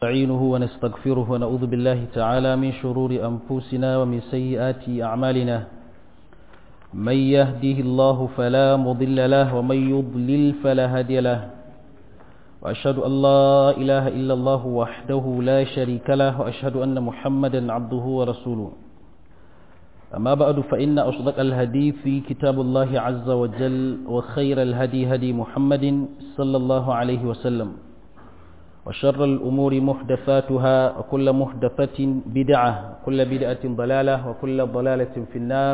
نستعينه ونستغفره ونعوذ بالله تعالى من شرور أنفسنا ومن سيئات أعمالنا من يهده الله فلا مضل له ومن يضلل فلا هادي له وأشهد أن لا إله إلا الله وحده لا شريك له وأشهد أن محمدا عبده ورسوله أما بعد فإن أصدق الهدي في كتاب الله عز وجل وخير الهدي هدي محمد صلى الله عليه وسلم وشر الأمور محدثاتها وكل محدثة بدعة كل بدعة ضلالة وكل ضلالة في النار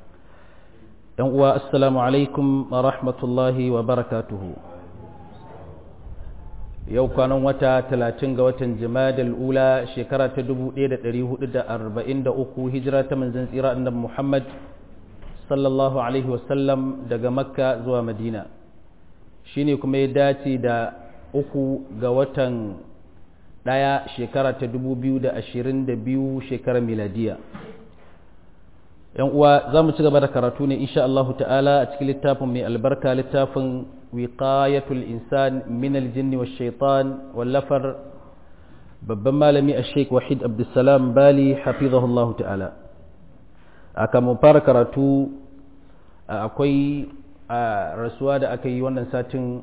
السلام عليكم ورحمة الله وبركاته yau kwanan wata talatin ga watan jimadal ula shekara ta 1443 hijira ta manzan tsira annabi Muhammad sallallahu alaihi wasallam daga makka zuwa madina shine kuma ya dace da uku ga watan ɗaya shekara ta 2022 shekarar miladiya yan uwa za mu ci gaba da karatu ne insha Allah ta'ala a cikin littafin mai albarka littafin wiqayatul insan min aljinni wash shaitan wallafar babban malami a sheik wahid abdulsalam bali hafizahullah ta'ala aka mu fara karatu akwai rasuwa da aka yi wannan satin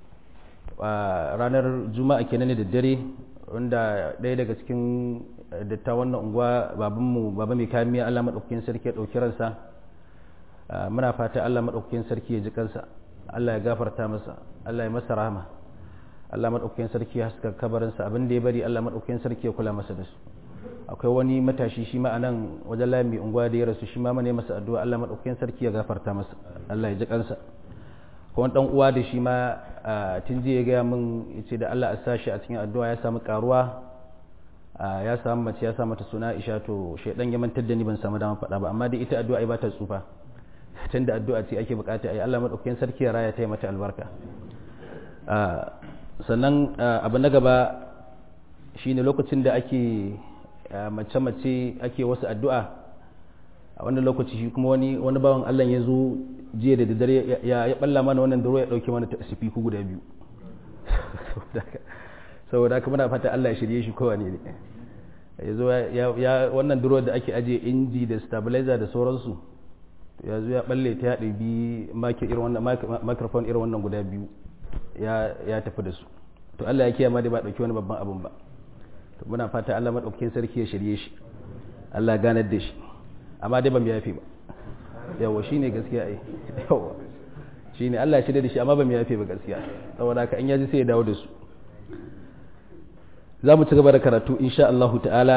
ranar juma'a kenan da dare wanda ɗaya daga cikin datta wannan unguwa babanmu baba mai kayan miya Allah maɗaukakin sarki ya ɗauki ransa muna fata Allah maɗaukakin sarki ya ji kansa Allah ya gafarta masa Allah ya masa rahama Allah maɗaukakin sarki ya haska kabarinsa abin da ya bari Allah maɗaukakin sarki ya kula masa da su akwai wani matashi shi ma a nan wajen layin mai unguwa da ya rasu shi ma mana masa addu'a Allah maɗaukakin sarki ya gafarta masa Allah ya ji kansa kuma dan uwa da shi ma tun jiya gaya min yace da Allah a sashi a cikin addu'a ya samu karuwa ya samu mace ya samu mata suna Aisha to shedan ya mantar da ni ban samu dama faɗa ba amma dai ita addu'a ai ba ta tsufa tunda addu'a ce ake bukata ai Allah madaukakin sarki ya raya ta mata albarka sannan abu na gaba shine lokacin da ake mace mace ake wasu addu'a a wannan lokaci shi kuma wani wani bawan Allah ya zo jiya da daddare ya ya balla mana wannan duro ya dauke mana sifiku guda biyu saboda haka muna fata Allah ya shirye shi kowane ne ya zo ya wannan duro da ake ajiye inji da stabilizer da sauransu ya zo ya balle ta ya ɗabi microphone irin wannan guda biyu ya tafi da su to Allah ya kiyama dai ba ɗauki wani babban abun ba to muna fata Allah maɗaukakin sarki ya shirye shi Allah ganar da shi amma dai ban yafe ba yawa shi ne gaskiya ai yawa shi ne Allah ya shirya da shi amma ban yafe ba gaskiya saboda haka in yaji sai ya dawo da su za mu ci gaba da karatu insha Allahu ta'ala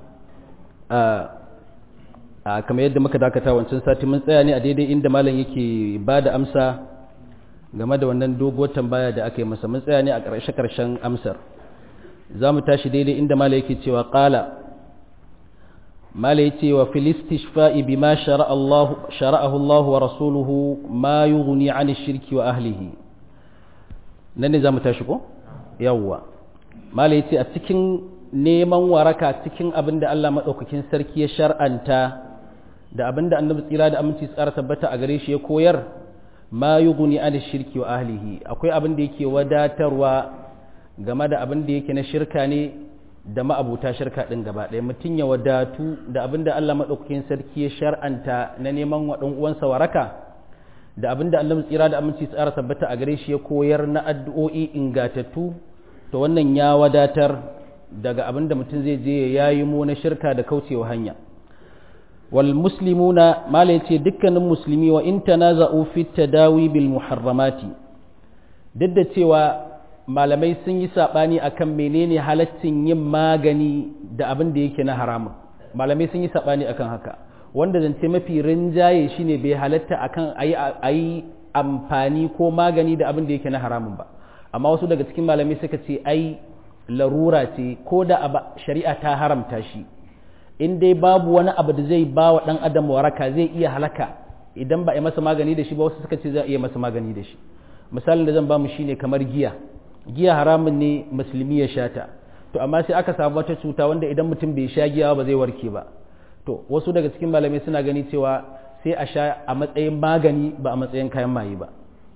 a kamar yadda muka dakata wancan sati mun tsaya ne a daidai inda malam yake ba da amsa game da wannan doguwar tambaya da aka yi masa mun tsaya ne a ƙarshe ƙarshen amsar za mu tashi daidai inda malam yake cewa ƙala mala ya ce wa filistishfa'i bi ma shara'ahu Allah wa rasuluhu ma yughni an shirki wa ahlihi nan ne za mu tashi ko? yawwa mala ya ce a cikin neman waraka cikin abin da Allah maɗaukakin sarki ya shar'anta da abin da annabi tsira da aminci tsara tabbata a gare shi ya koyar ma yughni an shirki wa ahlihi akwai abin da yake wadatarwa game da abin da yake na shirka ne da ma'abuta shirka ɗin gaba ɗaya mutum ya wadatu da abin da Allah maɗaukakin sarki ya shar'anta na neman wa ɗan uwansa waraka da abin da Allah tsira da aminci tsara tabbata a gare shi ya koyar na addu'o'i ingatattu to wannan ya wadatar daga abin da mutum zai je ya yi mu na shirka da kaucewa hanya wal muslimuna malai ce dukkanin musulmi wa in tanaza'u fi tadawi bil muharramati duk da cewa malamai sun yi saɓani akan menene halaccin yin magani da abin da yake na haramun malamai sun yi saɓani akan haka wanda zance mafi rinjaye shine bai halatta akan a yi amfani ko magani da abin da yake na haramun ba amma wasu daga cikin malamai suka ce ai larura ce ko da shari'a ta haramta shi in dai babu wani abu da zai ba wa ɗan adam waraka zai iya halaka idan ba a yi masa magani da shi ba wasu suka ce za a iya masa magani da shi misalin da zan ba mu shine kamar giya giya haramun ne musulmi ya shata to amma sai aka samu wata cuta wanda idan mutum bai sha giya ba zai warke ba to wasu daga cikin malamai suna gani cewa sai a sha a matsayin magani ba a matsayin kayan maye ba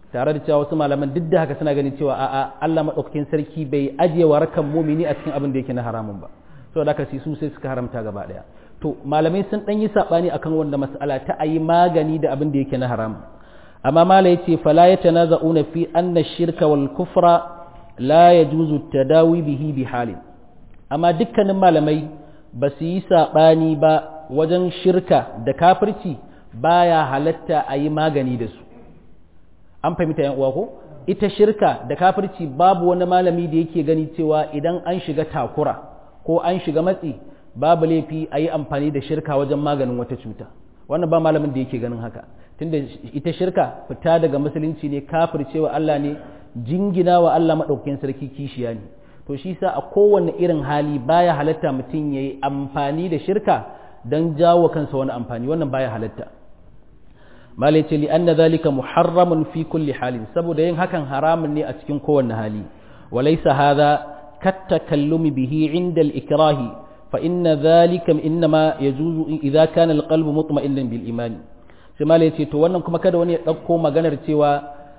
tare da cewa wasu malaman duk da haka suna ganin cewa a'a Allah madaukakin sarki bai ajiye warakan mumini a cikin abin da yake na haramun ba saboda haka su sai suka haramta gaba daya to malamai sun dan yi sabani akan wanda mas'ala ta ayi magani da abin da yake na haram amma mala yace fala yatanaza'una fi anna shirka wal kufra la yajuzu tadawi bihi bi halin amma dukkanin malamai ba su yi sabani ba wajen shirka da kafirci baya halatta a yi magani da su an fahimta yan uwa ko ita shirka da kafirci babu wani malami da yake gani cewa idan an shiga takura ko an shiga matsi babu laifi a yi amfani da shirka wajen maganin wata cuta wannan ba malamin da yake ganin haka tunda ita shirka fita daga musulunci ne kafircewa Allah ne jingina wa Allah maɗaukakin sarki kishiya ne to shi sa a kowane irin hali baya halatta mutum ya yi amfani da shirka don jawo kansa wani amfani wannan baya halatta malai ce li'anna zalika muharramun fi kulli halin saboda yin hakan haramun ne a cikin kowanne hali walaysa hadha kattakallumi bihi inda al-ikrahi fa inna zalika innama yajuzu idza kana al-qalbu mutma'innan bil iman sai malai ce to wannan kuma kada wani ya dauko maganar cewa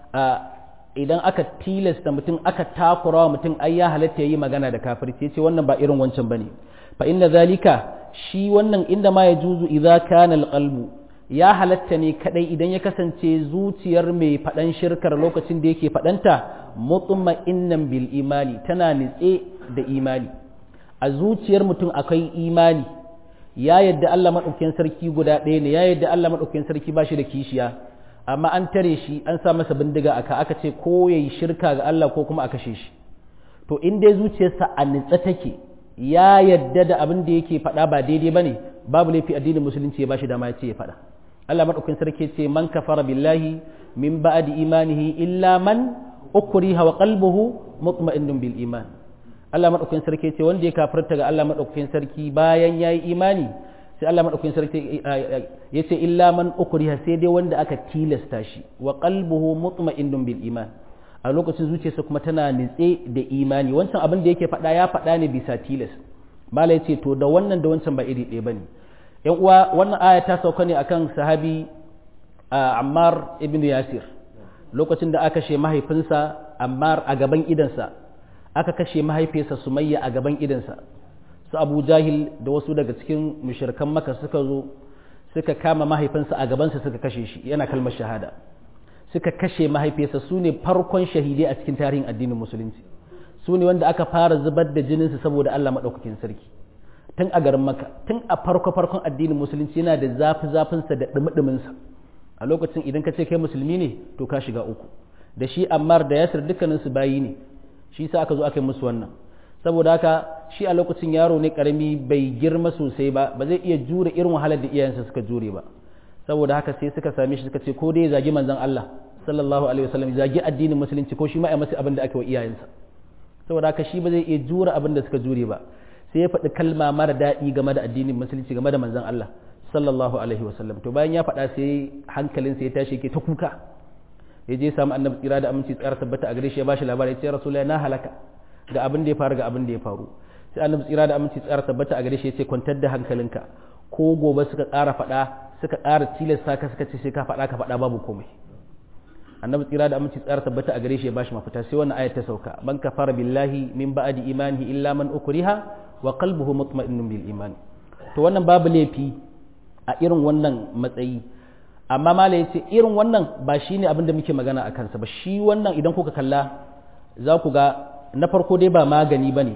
idan aka tilasta mutum aka takura mutum ai ya halatta yayi magana da kafirci yace wannan ba irin wancan bane fa inna zalika shi wannan inda ma yajuzu idza kana al-qalbu ya halatta ne kadai idan ya kasance zuciyar mai faɗan shirkar lokacin da yake faɗanta mutma'innan bil imani tana nitse da imani a zuciyar mutum akwai imani ya yadda Allah maɗaukakin sarki guda ɗaya ne ya yadda Allah maɗaukakin sarki ba shi da kishiya amma an tare shi an sa masa bindiga aka aka ce ko yayi shirka ga Allah ko kuma a kashe shi to in dai zuciyarsa a nitse take ya yadda da abin da yake faɗa ba daidai bane babu laifi addinin musulunci ya bashi dama ya ce ya faɗa Allah madaukakin sarki ce man kafara billahi min ba'di imanihi illa man ukriha wa qalbuhu mutma'innun bil iman Allah madaukakin sarki ce wanda ya kafirta ga Allah madaukakin sarki bayan yayi imani sai Allah madaukakin sarki yace illa man ukriha sai dai wanda aka tilasta shi wa qalbuhu mutma'innun bil iman a lokacin zuciyarsa kuma tana nitse da imani wancan abin da yake faɗa ya faɗa ne bisa tilas mala yace to da wannan da wancan ba iri ɗaya bane yan uwa wannan aya ta sauka ne akan sahabi Ammar ibn Yasir lokacin da aka kashe mahaifinsa Ammar a gaban idansa aka kashe mahaifiyarsa Sumayya a gaban idansa su Abu Jahil da wasu daga cikin mushrikan Makka suka zo suka kama mahaifinsa a gabansa suka kashe shi yana kalmar shahada suka kashe mahaifiyarsa su ne farkon shahidai a cikin tarihin addinin musulunci su ne wanda aka fara zubar da jininsu saboda Allah maɗaukakin sarki tun a garin maka tun a farko farkon addinin musulunci yana da zafi zafinsa da ɗumi a lokacin idan ka ce kai musulmi ne to ka shiga uku da shi ammar da yasir dukkaninsu bayi ne shi sa aka zo aka yi musu wannan saboda haka shi a lokacin yaro ne karami bai girma sosai ba ba zai iya jure irin wahalar da iyayensa suka jure ba saboda haka sai suka same shi suka ce ko dai zagi manzon Allah sallallahu alaihi wasallam zagi addinin musulunci ko shi ma ya masa abin da ake wa iyayensa saboda haka shi ba zai iya jure abin da suka jure ba sai ya faɗi kalma mara daɗi game da addinin musulunci game da manzon Allah sallallahu alaihi wasallam to bayan ya faɗa sai hankalin sai ya tashi yake ta kuka ya je samu annabi tsira da aminci tsara tabbata a gare shi ya bashi labari ya ce rasulullahi na halaka ga abin da ya faru ga abin da ya faru sai annabi tsira da aminci tsara tabbata a gare shi ya ce kwantar da hankalinka ko gobe suka ƙara faɗa suka ƙara tilasta ka suka ce sai ka faɗa ka faɗa babu komai annabi tsira da aminci tsara tabbata a gare shi ya bashi mafita sai wannan ayat ta sauka man kafara billahi min ba'di imanihi illa man ukriha wa qalbuhu mutma'innun bil iman to wannan babu laifi a irin wannan matsayi amma mala yace irin wannan ba shine abin da muke magana a kansa ba shi wannan idan kuka kalla za ku ga na farko dai ba magani bane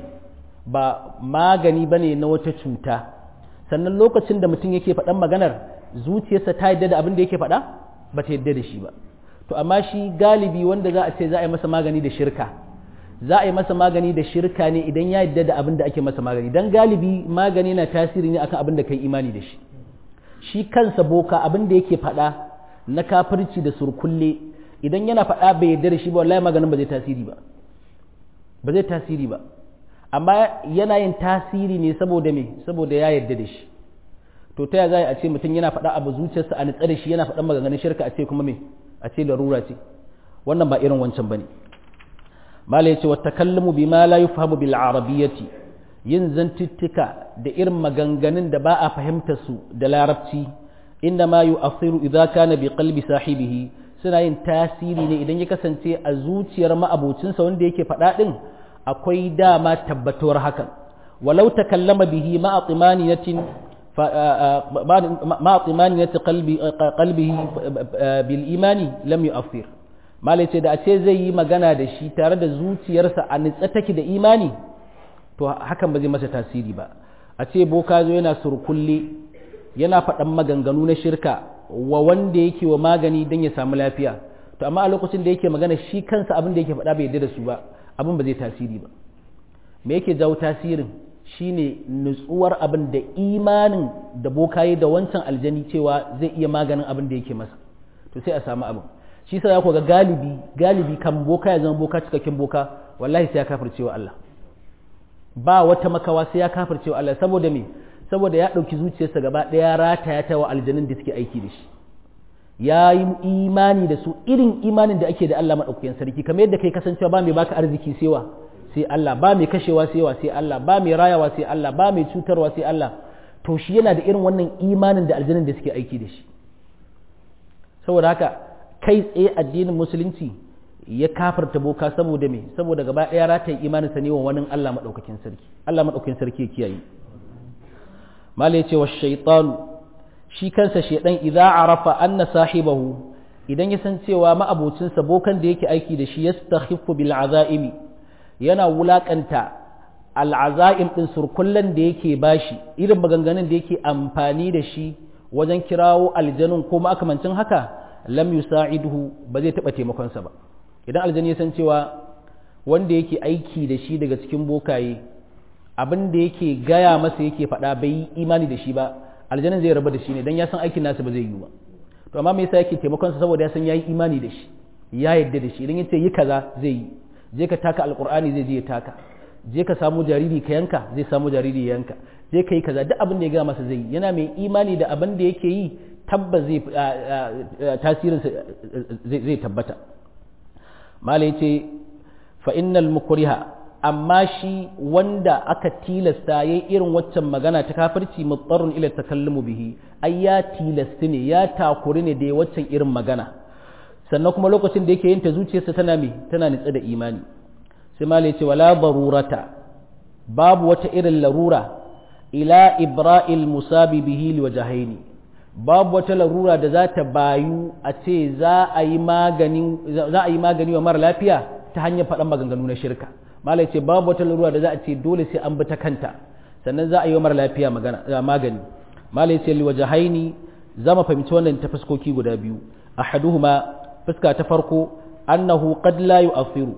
ba magani bane na wata cuta sannan lokacin da mutum yake faɗan maganar zuciyarsa ta yadda da abin da yake faɗa ba ta yadda da shi ba to amma shi galibi wanda za a ce za a yi masa magani da shirka za a yi masa magani da shirka ne idan ya yadda da abin da ake masa magani dan galibi magani na tasiri ne akan abin da kai imani da shi shi kansa boka abin da yake faɗa na kafirci da surkulle idan yana faɗa bai yarda da shi ba wallahi maganin ba zai tasiri ba ba zai tasiri ba amma yana yin tasiri ne saboda me saboda ya yarda da shi to ta ya za a ce mutum yana faɗa abu zuciyarsa a nitsa da shi yana faɗan maganganun shirka a ce kuma me a ce larura ce wannan ba irin wancan bane mala yace wa takallamu bima la yufhamu bil arabiyyati yin zantuttuka da irin maganganun da ba a fahimta su da larabci inda ma yu'athiru idza kana bi qalbi sahibihi suna yin tasiri ne idan ya kasance a zuciyar ma'abocinsa wanda yake faɗa ɗin akwai dama tabbatuwar hakan walau takallama bihi ma'a timaniyatin ma'a timaniyati qalbihi bil imani lam yu'affir malai ce da a ce zai yi magana da shi tare da zuciyarsa a nitsa take da imani to hakan ba zai masa tasiri ba a ce boka zo yana surkulle yana faɗan maganganu na shirka wa wanda yake wa magani don ya samu lafiya to amma a lokacin da yake magana shi kansa abin da yake faɗa bai yarda da su ba abin ba zai tasiri ba me yake jawo tasirin shine nutsuwar abin da imanin da bokaye da wancan aljani cewa zai iya maganin abin da yake masa to sai a samu abin shi sa ku ga galibi galibi kan boka ya zama boka cikakken boka wallahi sai ya kafircewa Allah ba wata makawa sai ya kafircewa Allah saboda me saboda ya ɗauki zuciyarsa gaba ɗaya rataya ta wa aljanin da suke aiki da shi ya yi imani da su irin imanin da ake da Allah maɗaukakin sarki kamar yadda kai kasancewa ba mai baka arziki sewa sai Allah ba mai kashewa sewa sai Allah ba mai rayawa sai Allah ba mai cutarwa sai Allah to shi yana da irin wannan imanin da aljanin da suke aiki da shi saboda haka kai tsaye addinin musulunci ya kafarta boka saboda me saboda gaba ɗaya rataye imanin sa ne wa wani Allah maɗaukakin sarki Allah maɗaukakin sarki ya kiyaye mala ya ce wa shaitanu shi kansa shaidan idza arafa anna sahibahu idan ya san cewa ma'abocinsa bokan da yake aiki da shi yastakhifu bil azaimi yana wulakanta al'azaim din surkullan da yake bashi irin maganganun da yake amfani da shi wajen kirawo aljanun ko makamancin haka lam yusa'iduhu ba zai taba taimakon sa ba idan aljani ya san cewa wanda yake aiki da shi daga cikin bokaye abin da yake gaya masa yake faɗa bai yi imani da shi ba aljanin zai raba da shi ne dan ya san aikin nasa ba zai yi ba to amma me yasa yake taimakon sa saboda ya san yayi imani da shi ya yadda da shi idan yace yi kaza zai yi je ka taka alqur'ani zai je ya taka je ka samu jariri ka yanka zai samu jariri ya yanka je ka yi kaza duk abin da ya gaya masa zai yi yana mai imani da abin da yake yi tabbas zai tasirin zai tabbata malai ce fa innal mukriha amma shi wanda aka tilasta yayi irin waccan magana ta kafirci mutsarrun ila takallumu bihi ai ya tilasta ne ya takuri ne da waccan irin magana sannan kuma lokacin da yake yin ta zuciyarsa tana me tana nitsa da imani sai malai ce wala barurata babu wata irin larura ila ibra'il musabi bihi liwajahaini babu wata larura da za ta bayu a ce za a yi magani za a yi magani wa mara lafiya ta hanyar faɗan maganganu na shirka malai ce babu wata larura da za a ce dole sai an bi ta kanta sannan za a yi wa mara lafiya magani malai ce liwajahaini za mu fahimci wannan ta fuskoki guda biyu ahaduhuma fuska ta farko annahu qad la yu'affiru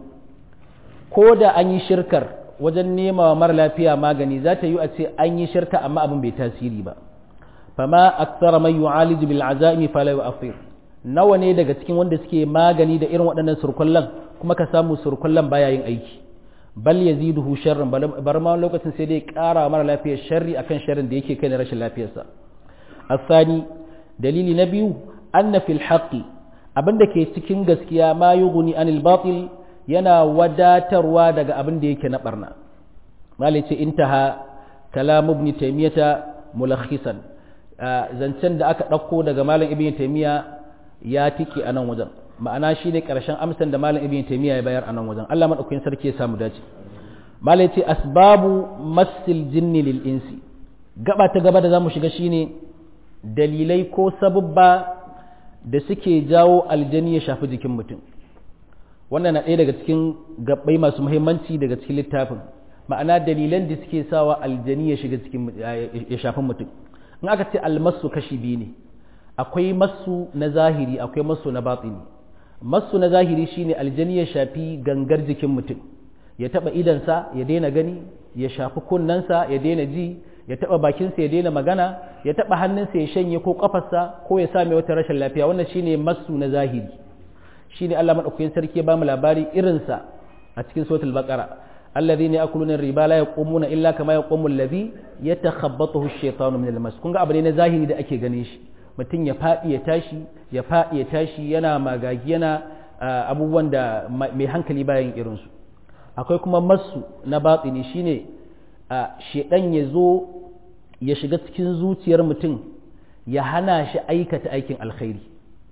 ko da an yi shirkar wajen nema wa mara lafiya magani za ta yi a ce an yi shirka amma abin bai tasiri ba fama aktsara man yu'alij bil azaimi fala yu'affir nawa ne daga cikin wanda suke magani da irin waɗannan surkullan kuma ka samu surkullan baya yin aiki bal yaziduhu sharran bar ma lokacin sai dai ƙara mara lafiyar sharri akan sharrin da yake kai na rashin lafiyarsa asani dalili na biyu anna fil haqqi abinda ke cikin gaskiya ma yughni anil batil yana wadatarwa daga abin da yake na barna malai ce intaha kalam ibn taymiyata mulakhisan zancen da aka ɗauko daga malam ibn taymiya ya tike a nan wajen ma'ana shine karshen amsan da malam ibn taymiya ya bayar a nan wajen Allah madaukakin sarki ya samu dace malai ce asbabu masil jinni lil insi gaba ta gaba da zamu shiga shine dalilai ko sabubba da suke jawo aljani ya shafi jikin mutum wannan na ɗaya daga cikin gabbai masu muhimmanci daga cikin littafin ma'ana dalilan da suke sawa aljani ya shiga cikin ya shafi mutum in aka ce almasu kashi biyu ne akwai masu na zahiri akwai masu na batini masu na zahiri shine aljani ya shafi gangar jikin mutum ya taba idansa ya daina gani ya shafi kunnensa ya daina ji ya taba bakinsa ya daina magana ya taba hannunsa ya shanye ko kafarsa ko ya same wata rashin lafiya wannan shine masu na zahiri shine Allah madaukakin sarki ya bamu labari irinsa a cikin suratul baqara الذين ياكلون الربا لا يقومون الا كما يقوم الذي يتخبطه الشيطان من المس kun ga abu ne na zahiri da ake ganin shi mutum ya faɗi ya tashi ya faɗi ya tashi yana magagi yana abubuwan da mai hankali bayan irinsu akwai kuma masu na batsini shine shedan ya zo ya shiga cikin zuciyar mutum ya hana shi aikata aikin alkhairi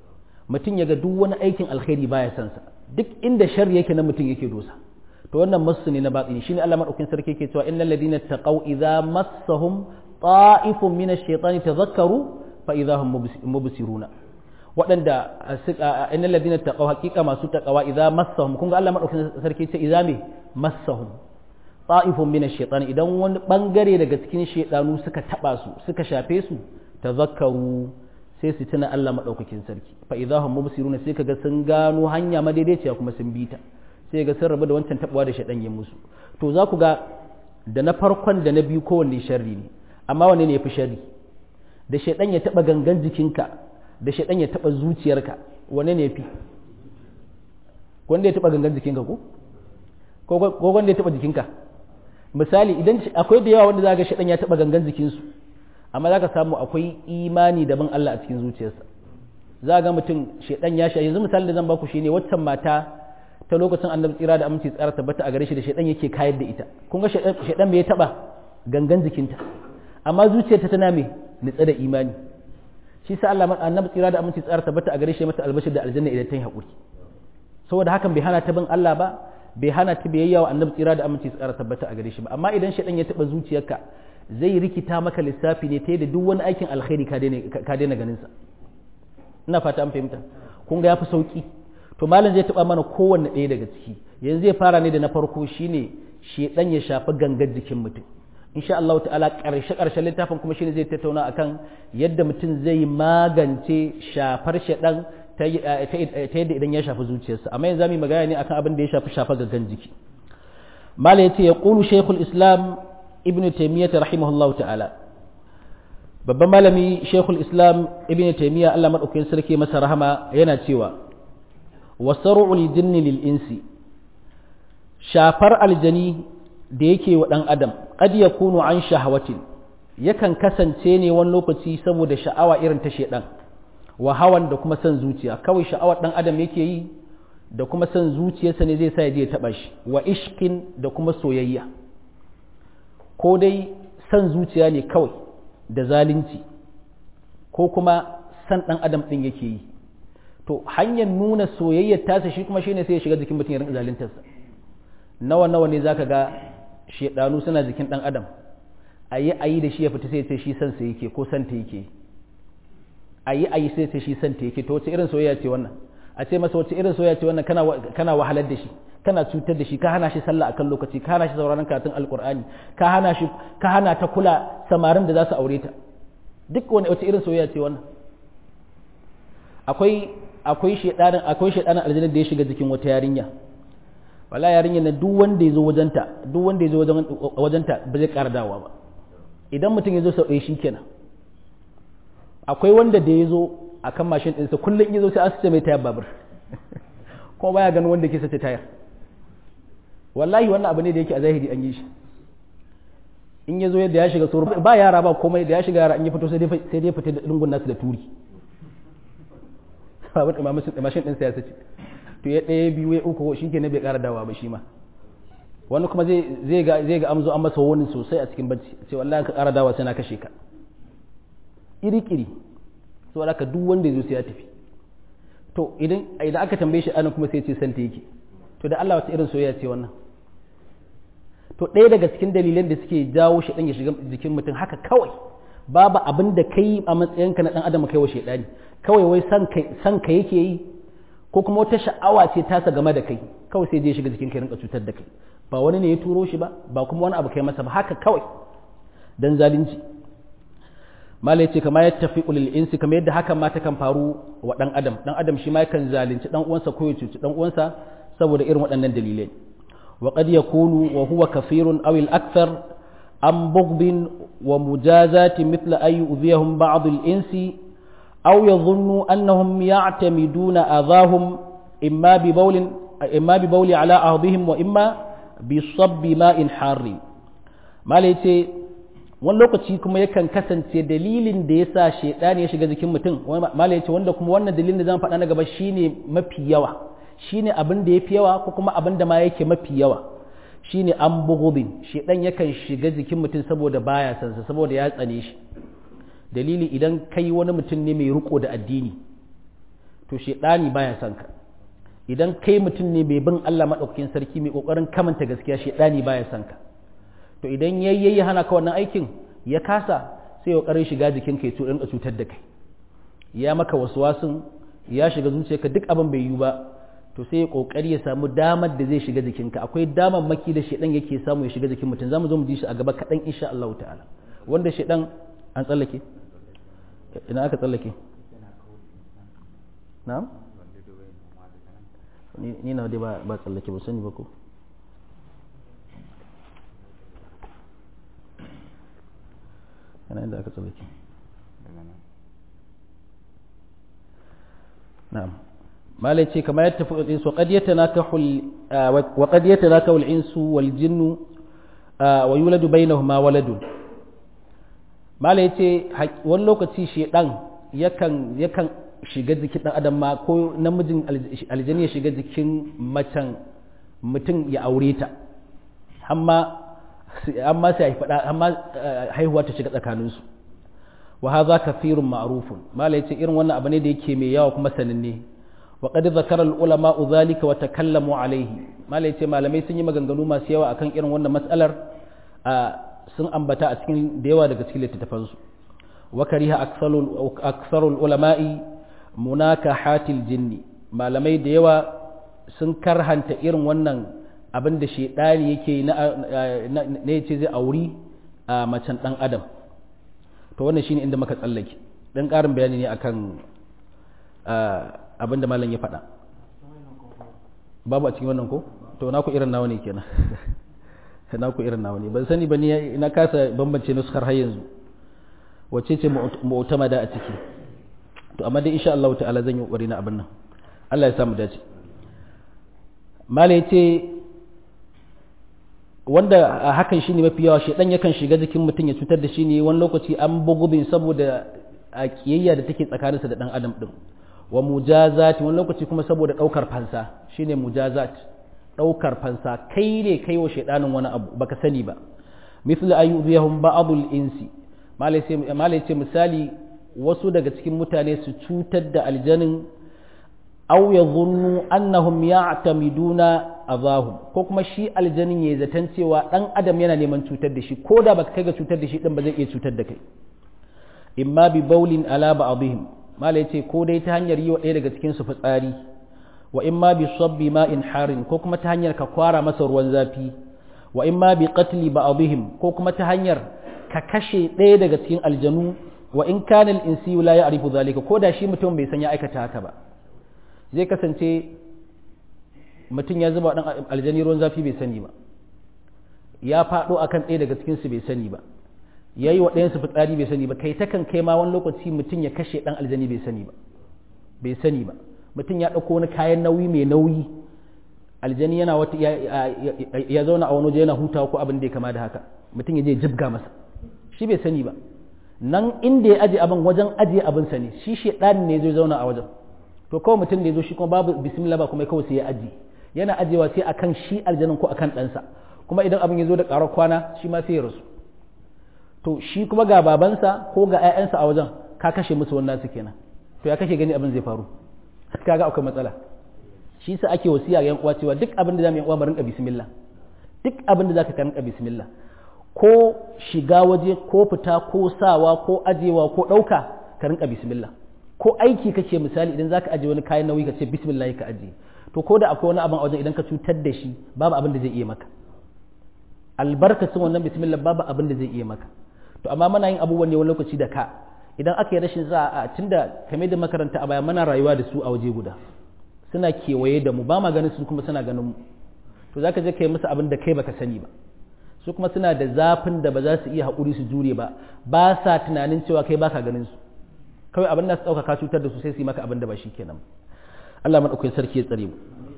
mutum ya ga duk wani aikin alkhairi baya son sa duk inda sharri yake na mutum yake dosa to wannan masu ne na batini shine Allah madaukakin sarki yake cewa innal ladina taqaw idza massahum ta'ifun min ash-shaytani tadhakkaru fa idza hum mubsiruna waɗanda innal ladina taqaw haqiqa masu taqawa idza massahum kun ga Allah madaukakin sarki ce idza me massahum ta'ifun min ash-shaytani idan wani bangare daga cikin shaytanu suka taba su suka shafe su tadhakkaru sai su tuna Allah madaukakin sarki fa idza hum mubsiruna sai kaga sun gano hanya madaidaiciya kuma sun bi ta sai ga sun rabu da wancan tabuwa da shaɗan yin musu to za ku ga da na farkon da na biyu kowanne sharri ne amma wanne ne ya fi sharri da shaɗan ya taɓa gangan jikinka da shaɗan ya taɓa zuciyarka wanne ne ya fi wanda ya taɓa gangan jikinka ko ko wanda ya taɓa jikinka misali idan akwai da yawa wanda za ga shaɗan ya taɓa gangan jikinsu amma za ka samu akwai imani daban Allah a cikin zuciyarsa za ga mutum shaɗan ya sha yanzu misali da zan baku shine waccan mata ta lokacin annabi tsira da aminci tsara tabbata a gare shi da shaidan yake kayar da ita kun ga shaidan me ya taba gangan jikinta amma zuciyarta tana me nitsa da imani shi sa Allah annabi tsira da aminci tsara tabbata a gare shi mata albashir da aljanna idan ta yi hakuri saboda hakan bai hana ta bin Allah ba bai hana ta biyayya wa annabi tsira da aminci tsara tabbata a gare shi ba amma idan shaidan ya taba zuciyarka zai rikita maka lissafi ne ta yadda duk wani aikin alkhairi ka daina ganin sa ina fata an fahimta kun ga yafi sauki to malam zai taba mana kowanne ɗaya daga ciki yanzu zai fara ne da na farko shine shedan ya shafi gangar jikin mutum insha Allah ta'ala karshe karshen littafin kuma shine zai tattauna akan yadda mutum zai magance shafar shedan ta yadda idan ya shafi zuciyarsa amma yanzu zamu magana ne akan abin da ya shafi shafa gangan jiki malam yace ya qulu shaykhul islam ibnu taymiyyah rahimahullahu ta'ala babban malami shaykhul islam ibnu taymiyyah Allah madaukakin sarki masa rahama yana cewa wasaru'ul jinni lil insi shafar aljani da yake wa dan adam qad yakunu an shahawatin yakan kasance ne wani lokaci saboda sha'awa irin ta shedan wa hawan da kuma son zuciya kawai sha'awar dan adam yake yi da kuma son zuciyarsa ne zai sa ya je ya taba shi wa ishqin da kuma soyayya ko dai son zuciya ne kawai da zalunci ko kuma san dan adam din yake yi to hanyar nuna soyayyar tasa shi kuma shine sai ya shiga jikin mutum ya rinka zaluntarsa nawa nawa ne zaka ga shedanu suna jikin dan adam ayi ayi da shi ya fita sai ya ce shi san sa yake ko san ta yake ayi ayi sai ya ce shi san ta yake to wace irin soyayya ce wannan a ce masa wace irin soyayya ce wannan kana kana wahalar da shi kana cutar da shi ka hana shi sallah akan lokaci ka hana shi sauraron karatun alqur'ani ka hana shi ka hana ta kula samarin da za su aure ta duk wani wace irin soyayya ce wannan akwai akwai shedanin akwai shedanin aljanna da ya shiga jikin wata yarinya wala yarinya na duk wanda yazo wajenta duk wanda yazo wajen wajenta ba zai ƙara dawowa ba idan mutum yazo sau ɗaya shikenan akwai wanda da yazo akan mashin ɗinsa kullum yazo sai asce mai tayar babur kuma baya ganin wanda ke sace tayar wallahi wannan abu ne da yake a zahiri an yi shi in yazo yadda ya shiga tsoro ba yara ba komai da ya shiga yara an yi fito sai dai sai dai fita da lungun nasu da turi babur mashin ɗinsa ya sace to ya ɗaya biyu ya uku shi ke bai ƙara dawa ba shi ma wani kuma zai ga zai ga amzo an masa wani sosai a cikin bacci sai wallahi ka ƙara dawa sai na kashe ka iri kiri so alaka duk wanda ya zo sai ya tafi to idan idan aka tambaye shi anan kuma sai ya ce santa yake to da Allah wata irin soyayya ce wannan to ɗaya daga cikin dalilan da suke jawo shi ɗan ya shiga jikin mutum haka kawai babu abin da kai a matsayinka na ɗan adam kai wa shaidani kawai wai san ka yake yi ko kuma wata sha'awa ce tasa game da kai kawai sai je shiga jikin kai rinka cutar da kai ba wani ne ya turo shi ba ba kuma wani abu kai masa ba haka kawai dan zalunci malai ce kamar yadda tafi ulil insi kamar yadda hakan ma kan faru wa dan adam dan adam shi ma yakan zalunci dan uwansa ko ya cuci dan uwansa saboda irin waɗannan dalilai wa qad yakunu wa huwa kafirun aw al akthar am bughdin wa mujazati mithla ay yu'dhiyahum ba'd al insi أو يظن أنهم يعتمدون أذاهم إما ببول إما ببول على أرضهم وإما بصب ماء حار ما ليتي wani lokaci kuma yakan kasance dalilin da ya sa shaidani ya shiga jikin mutum mala yace wanda kuma wannan dalilin da zan faɗa na gaba shine mafi yawa shine abin da yafi yawa ko kuma abin da ma yake mafi yawa shine an bugudin shaidan yakan shiga jikin mutum saboda baya sansa saboda ya tsane shi dalili idan kai wani mutum ne mai riko da addini to shedani baya son ka idan kai mutum ne mai bin Allah madaukakin sarki mai kokarin kamanta gaskiya shedani baya son ka to idan yayi hana ka wannan aikin ya kasa sai ya kokarin shiga jikin ka ya rinka cutar da kai ya maka waswasin ya shiga zuciyarka duk abin bai yi ba to sai ya kokari ya samu damar da zai shiga jikinka akwai damar maki da shedan yake samu ya shiga jikin mutum zamu zo mu ji shi a gaba kadan insha Allah ta'ala wanda shedan an tsallake ina aka tsallake na'am ni na dai ba ba tsallake ba sani ba ko yana inda aka tsallake na'am malai ce kamar yadda tafi insu qad yatanakahu wa qad yatanakahu al-insu wal jinnu wa yuladu bainahuma waladun malai ce wani lokaci shedan yakan yakan shiga jikin dan adam ma ko namijin aljani ya shiga jikin macen mutum ya aure ta amma amma sai faɗa amma haihuwa ta shiga tsakaninsu wa hadha kathirun ma'rufun malai ce irin wannan abu ne da yake mai yawa kuma sananne wa qad zakara al-ulama dhalika wa takallamu alayhi malai ce malamai sun yi maganganu masu yawa akan irin wannan matsalar sun ambata a cikin da yawa daga cikin littattafansu wa kariha aksarul ulama'i munakahatil jinni malamai da yawa sun karhanta irin wannan abin da shaidani yake na yace zai auri a macen dan adam to wannan shine inda muka tsallake dan karin bayani ne akan abin da malam ya faɗa babu a cikin wannan ko to naku irin nawa ne kenan naku irin nawa ne ban sani ba ni na kasa bambance nuskar har yanzu wacce ce mu'tamada a ciki to amma dai insha Allah ta'ala zan yi kokari na abin nan Allah ya samu dace malai ce wanda hakan shine mafi yawa shedan yakan shiga jikin mutum ya cutar da shi ne wani lokaci an bugubin saboda a kiyayya da take tsakaninsa da dan adam din wa mujazati wani lokaci kuma saboda daukar fansa shine mujazat daukar fansa kai ne kai wa shedanin wani abu baka sani ba misal ayyudhihum ba'dul insi malai ce misali wasu daga cikin mutane su cutar da aljanin aw ya zunnu annahum ya'tamiduna azahum ko kuma shi aljanin ya zaton cewa dan adam yana neman cutar da shi ko da baka kai ga cutar da shi din ba zai iya cutar da kai imma bi baulin ala ba'dihim mala yace ko dai ta hanyar yi wa ɗaya daga cikin su fitsari wa imma bi sabbi ma'in harin ko kuma ta hanyar ka kwara masa ruwan zafi wa imma bi qatli ba'dihim ko kuma ta hanyar ka kashe ɗaya daga cikin aljanu wa in kana al-insiyu la ya'rifu zalika ko da shi mutum bai san ya aikata haka ba zai kasance mutum ya zuba dan aljani ruwan zafi bai sani ba ya faɗo akan ɗaya daga cikin su bai sani ba yayi wa ɗayan su fitsari bai sani ba kai takan kai ma wani lokaci mutum ya kashe dan aljani bai sani ba bai sani ba mutum ya ɗauko wani kayan nauyi mai nauyi aljani yana wata ya zauna a wani waje yana hutawa ko abin da ya kama da haka mutum ya je jibga masa shi bai sani ba nan inda ya aje abin wajen ajiye abin sa ne shi shedan ne zai zauna a wajen to kawai mutum da ya zo shi kuma babu bismillah ba kuma kawai sai ya aji yana ajewa sai akan shi aljanin ko akan ɗansa kuma idan abin ya zo da ƙarar kwana shi ma sai ya rasu to shi kuma ga babansa ko ga 'ya'yansa a wajen ka kashe musu wannan su kenan to ya kashe gani abin zai faru kaga akwai matsala shi sa ake wasiya ga yan uwa cewa duk abin da zamu yan uwa mu rinka bismillah duk abin da zaka ka rinka bismillah ko shiga waje ko fita ko sawa ko ajewa ko ɗauka ka rinka bismillah ko aiki kake misali idan zaka aje wani kayan nauyi ka ce bismillah ka aje to ko da akwai wani abin a wajen idan ka cutar da shi babu abin da zai iya maka albarkacin wannan bismillah babu abin da zai iya maka to amma muna yin abubuwan ne wani lokaci da ka idan aka yi rashin za a tunda kame da makaranta a baya muna rayuwa da su a waje guda suna kewaye da mu ba ma ganin su kuma suna ganin mu to zaka je kai musu abin da kai baka sani ba su kuma suna da zafin da ba za su iya haƙuri su jure ba ba sa tunanin cewa kai baka ganin su kawai abin da su ɗauka ka cutar da su sai su yi maka abin da ba shi kenan Allah maɗaukai sarki ya tsare mu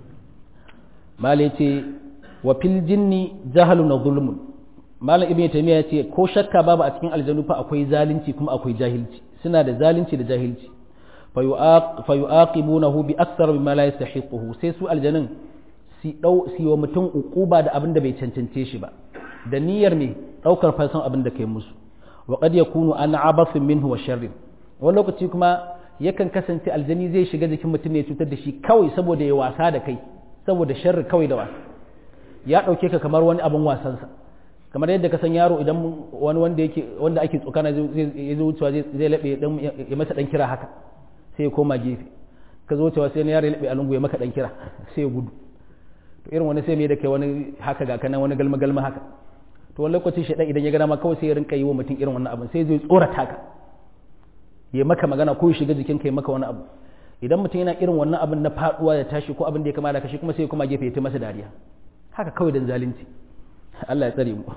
malai ce wa fil jinni jahalun na zulmun malam ibn taymiya ce ko shakka babu a cikin aljanu fa akwai zalunci kuma akwai jahilci suna da zalunci da jahilci fa yu'aqibunahu bi akthar mimma la yastahiquhu sai su aljanun si dau si wa mutum uquba da abin da bai cancance shi ba da niyyar ne daukar fansan abin da kai musu wa qad yakunu an abathin minhu wa sharrin wani lokaci kuma yakan kasance aljani zai shiga jikin mutum ne cutar da shi kawai saboda ya wasa da kai saboda sharri kawai da wasa ya ɗauke ka kamar wani abin wasansa kamar yadda ka san yaro idan wani wanda yake wanda ake tsokana ya zo wucewa zai laɓe ya masa ɗan kira haka sai ya koma gefe ka zo wucewa sai yaro ya laɓe a lungu ya maka ɗan kira sai ya gudu to irin wani sai mai da kai wani haka ga kanan wani galma galma haka to wani lokacin shi idan ya gana ma kawai sai ya rinka yi wa mutum irin wannan abin sai zai tsorata ka ya maka magana ko ya shiga jikin ka ya maka wani abu idan mutum yana irin wannan abin na faduwa ya tashi ko abin da ya kama da kashi kuma sai ya kuma gefe ya ta masa dariya haka kawai dan zalunci Allah ya tsare mu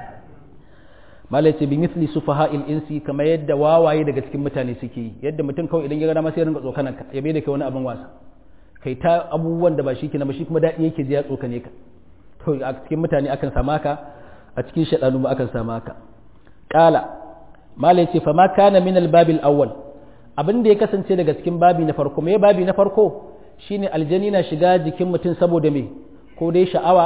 malai ce bi misli sufaha'il insi kamar yadda wawaye daga cikin mutane suke yi yadda mutum kawai idan ya ga dama sai ya rinka tsokanan ka ya bai da kai wani abin wasa kai ta abubuwan da ba shi kenan ba shi kuma daɗi yake ji ya tsokane ka to a cikin mutane akan sama ka a cikin shaɗanu ma akan sama ka ƙala malai ce fa ma kana min albabil awwal abin da ya kasance daga cikin babi na farko me babi na farko shine aljani na shiga jikin mutum saboda me ko dai sha'awa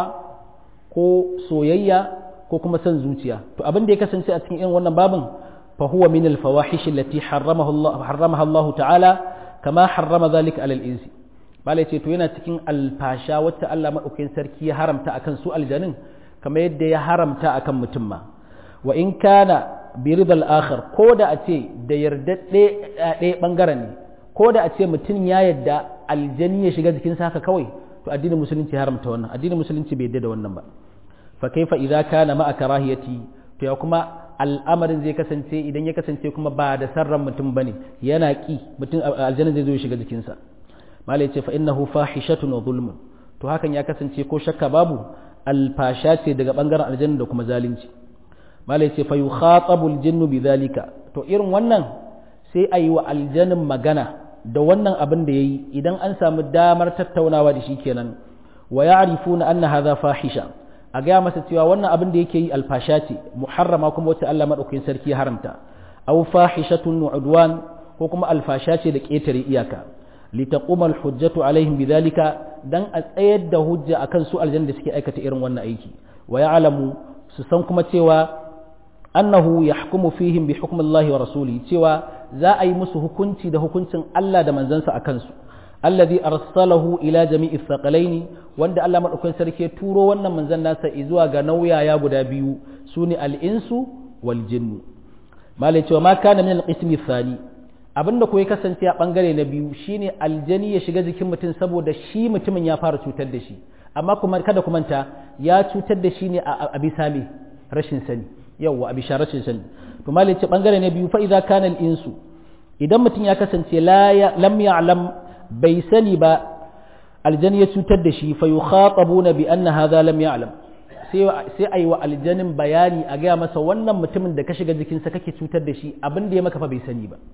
ko soyayya ko kuma son zuciya to abin da ya kasance a cikin irin wannan babin fa huwa min al fawahish allati harramaha Allah harramaha Allah ta'ala kama harrama zalika alal insi malai ce to yana cikin alfasha wacce Allah madaukakin sarki ya haramta akan su aljanin kamar yadda ya haramta akan mutum ma wa in kana bi ridal akhar ko da a ce da yarda ɗaya bangaren ne ko da a ce mutum ya yadda aljani ya shiga jikinsa haka kawai to addinin musulunci haramta wannan addinin musulunci bai yadda da wannan ba fa kaifa idza kana ma'a karahiyati to ya kuma al'amarin zai kasance idan ya kasance kuma ba da sarran mutum bane yana ki mutum aljanna zai zo ya shiga jikinsa malai ce fa innahu fahishatun wa zulmun to hakan ya kasance ko shakka babu alfasha ce daga bangaren aljanna da kuma zalunci malai ce fa yukhatabu aljinnu bidhalika to irin wannan sai ayi wa aljannin magana da wannan abin da yayi idan an samu damar tattaunawa da shi kenan wa ya'rifuna anna hadha fahisha a gaya masa cewa wannan abin da yake yi alfasha ce muharrama kuma wacce Allah madaukakin sarki ya haramta aw fahishatun udwan ko kuma alfasha ce da ƙetare iyaka litaquma alhujjatu alaihim bidhalika dan a tsayar da hujja akan su aljanna da suke aikata irin wannan aiki wa ya'lamu su san kuma cewa annahu yahkumu fihim bi hukmi Allah wa rasuli cewa za a yi musu hukunci da hukuncin Allah da manzansa a kansu alladhi arsalahu ila jami'i thaqalaini wanda Allah madaukakin sarki ya turo wannan manzon nasa zuwa ga nauyaya guda biyu sune al-insu wal jinnu malai cewa ma kana min al-qismi thani abinda ko ya kasance a bangare na biyu shine aljani ya shiga jikin mutum saboda shi mutumin ya fara cutar da shi amma kuma kada ku manta ya cutar da shi ne a bisa me rashin sani yawwa a bisa rashin sani to malai ce bangare na biyu fa idza kana al-insu idan mutum ya kasance lam ya'lam bai sani ba aljani ya cutar da shi fa yukhatabuna bi anna hadha lam ya'lam sai sai ayi wa aljanin bayani a gaya masa wannan mutumin da ka shiga jikinsa kake cutar da shi abin da ya maka fa bai sani ba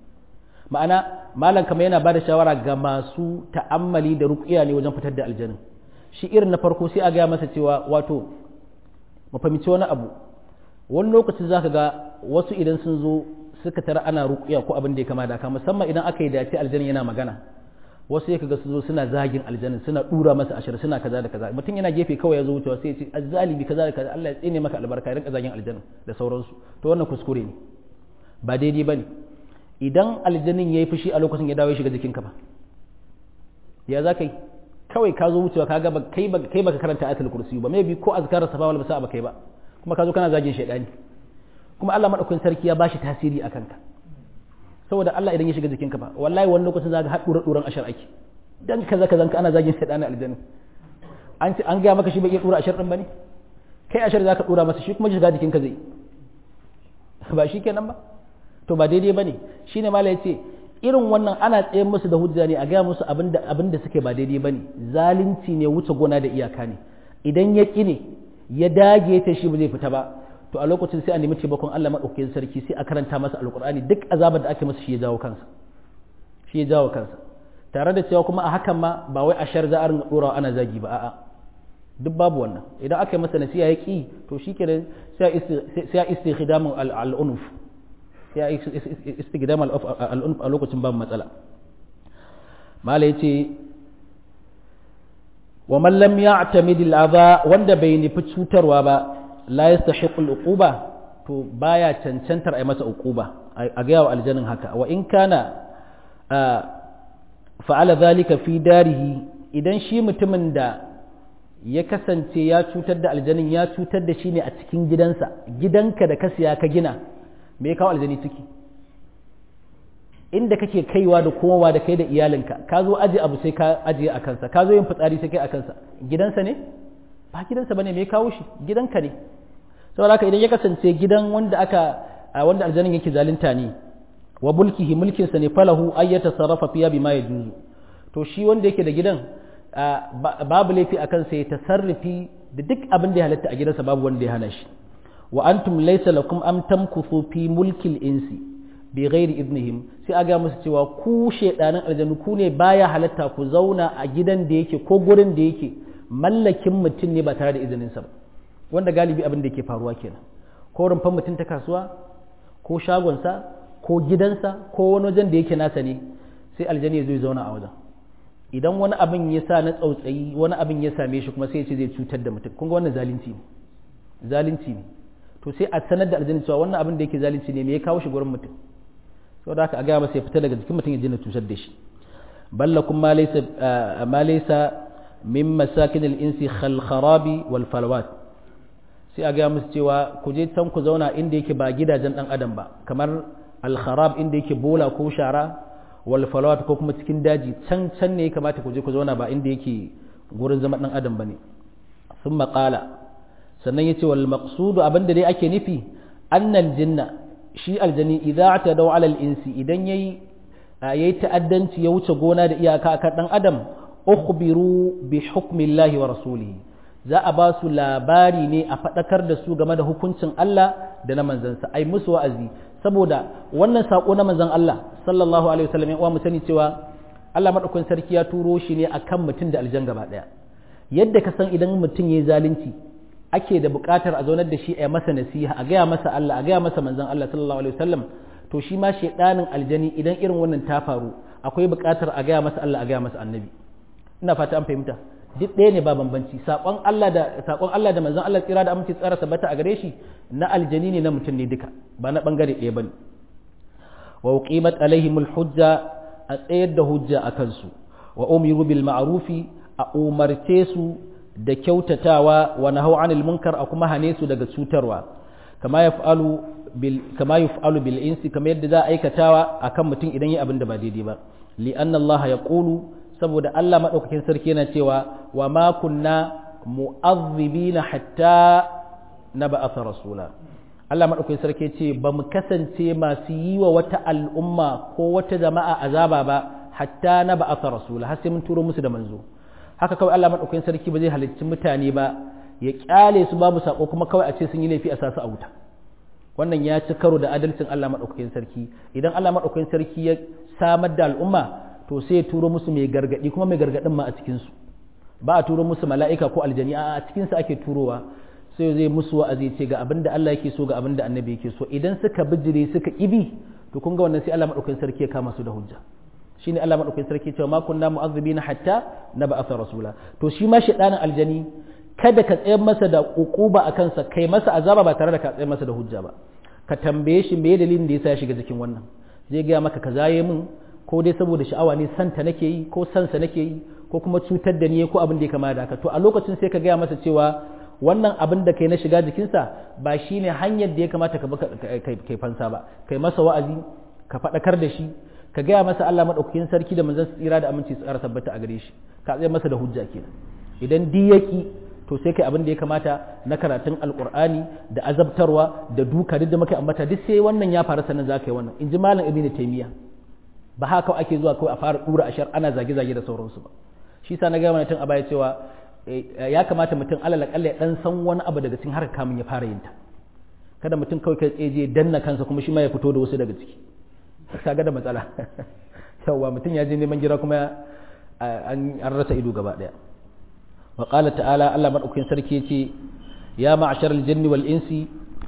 ma'ana malam kamar yana bada shawara ga masu ta'ammali da ruqya ne wajen fitar da aljanin shi irin na farko sai a gaya masa cewa wato mu fahimci wani abu wani lokacin zaka ga wasu idan sun zo suka tara ana ruqya ko abin da ya kama da ka musamman idan aka yi dace aljanin yana magana wasu ya kaga su zo suna zagin aljanin suna dura masa ashir suna kaza da kaza mutum yana gefe kawai ya zo wucewa sai ya ce azzalibi kaza da kaza Allah ya tsine maka albarka ya rinka zagin aljanin da sauransu to wannan kuskure ne ba daidai bane idan aljanin yayi fushi a lokacin ya dawo ya shiga jikinka ba ya za kai kawai ka zo wucewa ka ga kai ba kai baka karanta ayatul kursi ba maybe ko azkar safa wal masa ba kai ba kuma ka zo kana zagin shaydani kuma Allah madaukakin sarki ya bashi tasiri akan ka saboda Allah idan ya shiga jikinka ba wallahi wani lokacin zaka haɗu dura duran ashar ake dan kaza kaza ka ana zagin shaydani aljanna an ce an ga maka shi bai iya dura ashar din bane kai ashar zaka dura masa shi kuma shiga jikinka zai ba shi kenan ba to ba daidai bane shine malai yace irin wannan ana tsayen musu da hujja ne a gaya musu abinda abinda suke ba daidai bane zalunci ne wuce gona da iyaka ne idan ya ƙi ne ya dage ta shi ba zai fita ba to a lokacin sai a nemi taimakon Allah maɗaukakin sarki sai a karanta masa alƙur'ani duk azabar da ake masa shi ya jawo kansa shi ya jawo kansa tare da cewa kuma a hakan ma ba wai a shar za a ringa ɗorawa ana zagi ba a'a duk babu wannan idan aka yi masa nasiha ya ƙi to shi kenan sai a istikhdamun al'unuf sai a istikhdamun al'unuf a lokacin babu matsala mala ya ce wa man lam ya'tamid al'adha wanda bai nufi cutarwa ba la yastahiqul uquba to baya cancantar ai masa uquba a ga yawa aljannin haka wa in kana fa'ala zalika fi darihi idan shi mutumin da ya kasance ya cutar da aljanin ya cutar da shi ne a cikin gidansa gidanka da ka siya ka gina me ya kawo aljani ciki inda kake kaiwa da kowa da kai da iyalinka ka zo aje abu sai ka ajiye a kansa ka zo yin fitsari sai kai a kansa gidansa ne ba gidansa bane me ya kawo shi gidanka ne saboda haka idan ya kasance gidan wanda aka wanda aljanin yake zalunta ne wa mulkihi mulkinsa ne falahu ayyata sarrafa fiya bima yajuzu to shi wanda yake da gidan babu laifi a kansa ya tasarrufi da duk abin da ya halatta a gidansa babu wanda ya hana shi wa antum laysa lakum am tamkuthu fi mulkil insi bi ghairi idnihim sai aga musu cewa ku shedanan aljanu ku ne baya halatta ku zauna a gidan da yake ko gurin da yake mallakin mutum ne ba tare da izinin sa ba wanda galibi abin da yake faruwa kenan ko rumfan mutum ta kasuwa ko shagonsa ko gidansa ko wani wajen da yake nasa ne sai aljani ya zo ya zauna a wajen idan wani abin ya sa na tsautsayi wani abin ya same shi kuma sai ya ce zai cutar da mutum kun ga wannan zalunci ne zalunci ne to sai a sanar da aljani cewa wannan abin da yake zalunci ne me ya kawo shi gurin mutum saboda haka a gaya masa ya fita daga jikin mutum ya je cutar da shi ballakum ma laysa ma laysa min masakin al-insi khal kharabi wal falawat sai a gaya musu cewa ku je can ku zauna inda yake ba gidajen dan adam ba kamar al-kharab inda yake bola ko shara wal falawat ko kuma cikin daji can can ne ya kamata ku je ku zauna ba inda yake gurin zama dan adam bane thumma qala sannan yace wal maqsudu abinda dai ake nufi annal jinna shi aljani idza atadaw ala al insi idan yayi yayi ta'addanci ya wuce gona da iyaka akan dan adam ukhbiru bi hukmi Allah wa rasulihi za a ba su labari ne a faɗakar da su game da hukuncin Allah da na manzansa ai musu wa'azi saboda wannan sako na manzan Allah sallallahu alaihi wasallam ya mu sani cewa Allah madaukakin sarki ya turo shi ne akan mutum da aljan gaba daya yadda ka san idan mutum yayi zalunci ake da buƙatar a zaunar da shi a masa nasiha a gaya masa Allah a gaya masa manzan Allah sallallahu alaihi wasallam to shi ma shedanin aljani idan irin wannan ta faru akwai buƙatar a gaya masa Allah a gaya masa annabi ina fata an fahimta duk ɗaya ne ba bambanci saƙon Allah da saƙon Allah da manzon Allah tsira da aminci tsara tabbata a gare shi na aljani ne na mutum ne duka ba na bangare ɗaya bane wa uqimat alaihimul hujja a tsayar da hujja a kansu wa umiru bil ma'rufi a umarce su da kyautatawa wa nahau anil munkar a kuma hane su daga cutarwa kama yaf'alu bil kama yaf'alu bil insi kama yadda za a aikatawa akan mutum idan yi abin da ba daidai ba li anna Allah yaqulu saboda Allah maɗaukakin sarki yana cewa wa ma kunna mu'azzibina hatta na ba'atha rasula Allah maɗaukakin sarki ce ba mu kasance masu yi wa wata al'umma ko wata jama'a azaba ba hatta na ba'atha rasula har sai mun turo musu da manzo haka kawai Allah maɗaukakin sarki ba zai halicci mutane ba ya kyale su babu sako kuma kawai a ce sun yi laifi a sasu a wuta wannan ya ci karo da adalcin Allah maɗaukakin sarki idan Allah maɗaukakin sarki ya samar da al'umma to sai ya turo musu mai gargadi kuma mai gargadin ma a cikinsu ba a turo musu mala'ika ko aljani a cikinsu ake turowa sai zai musu wa'azi ce ga abin da Allah yake so ga abin da annabi yake so idan suka bijire suka ibi to kun ga wannan sai Allah madaukakin sarki ya kama su da hujja shine Allah madaukakin sarki cewa ma kunna mu'azzibina hatta nab'atha rasula to shi ma shedanin aljani kada ka tsayar masa da ukuba a kansa kai masa azaba ba tare da ka tsayar masa da hujja ba ka tambaye shi me dalilin da yasa ya shiga cikin wannan zai gaya maka kaza yayi min ko dai saboda sha'awa ne santa nake yi ko sansa nake yi ko kuma cutar da ni ko abin da ya kama da haka to a lokacin sai ka gaya masa cewa wannan abin da kai na shiga jikinsa ba shine hanyar da ya kamata ka kai fansa ba kai masa wa'azi ka faɗakar da shi ka gaya masa Allah madaukakin sarki da manzon tsira da aminci tsara tabbata a gare shi ka tsaye masa da hujja kenan idan diyaki to sai kai abin da ya kamata na karatun alkur'ani da azabtarwa da duka duk da muka ambata duk sai wannan ya faru sannan za ka yi wannan in ji malam ibnu taymiya ba haka ake zuwa kawai a fara dura ashar ana zage-zage da sauransu ba shi sa na gaya mana tun a baya cewa ya kamata mutum alal akalla ya dan san wani abu daga cikin harkar kamun ya fara yin ta kada mutum kawai kai tsaye je danna kansa kuma shi ma ya fito da wasu daga ciki kaga da matsala yawa mutum ya je neman gira kuma an rasa ido gaba daya wa qala ta'ala Allah madaukakin sarki yace ya ma'ashar aljanni wal insi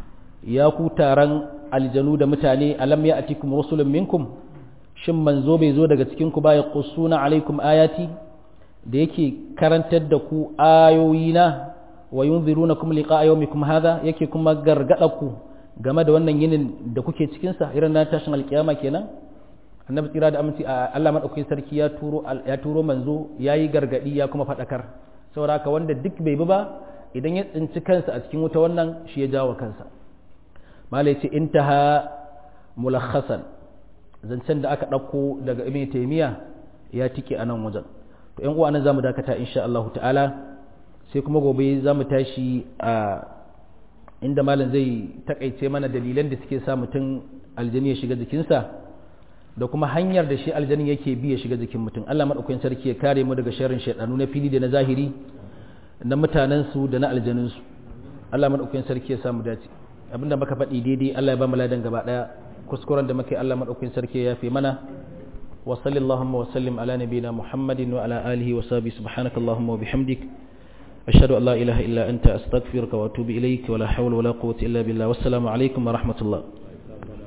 ya ku taron aljanu da mutane alam ya'tikum rusulun minkum shin manzo bai zo daga cikinku ba ya kusuna alaikum ayati da yake karantar da ku ayoyina wa yunziruna kum liqa yawmikum hadha yake kuma gargada ku game da wannan yinin da kuke cikin sa irin na tashin alkiyama kenan annabi tsira da aminci Allah madaukakin sarki ya turo ya turo manzo yayi gargadi ya kuma fadakar saboda haka wanda duk bai bi ba idan ya tsinci kansa a cikin wuta wannan shi ya jawo kansa malai ce intaha mulakhasan zancen da aka ɗauko daga ibn taymiya ya tike a nan wajen to yan uwa nan zamu dakata insha Allah ta'ala sai kuma gobe zamu tashi a inda malam zai takaice mana dalilan da suke sa mutum aljani ya shiga jikinsa da kuma hanyar da shi aljani yake bi ya shiga jikin mutum Allah madaukakin sarki ya kare mu daga sharrin shaydanu na fili da na zahiri na mutanen su da na aljanin su Allah madaukakin sarki ya samu dace abinda muka faɗi daidai Allah ya ba mu ladan gaba daya kuskuren da muke Allah madaukakin sarki ya yafe mana wa sallallahu wa sallim ala nabiyina muhammadin wa ala alihi wa sahbihi subhanakallahumma wa bihamdik ashhadu an la ilaha illa anta astaghfiruka wa atubu ilayk wa la hawla wa la quwwata illa billah wassalamu alaikum wa rahmatullah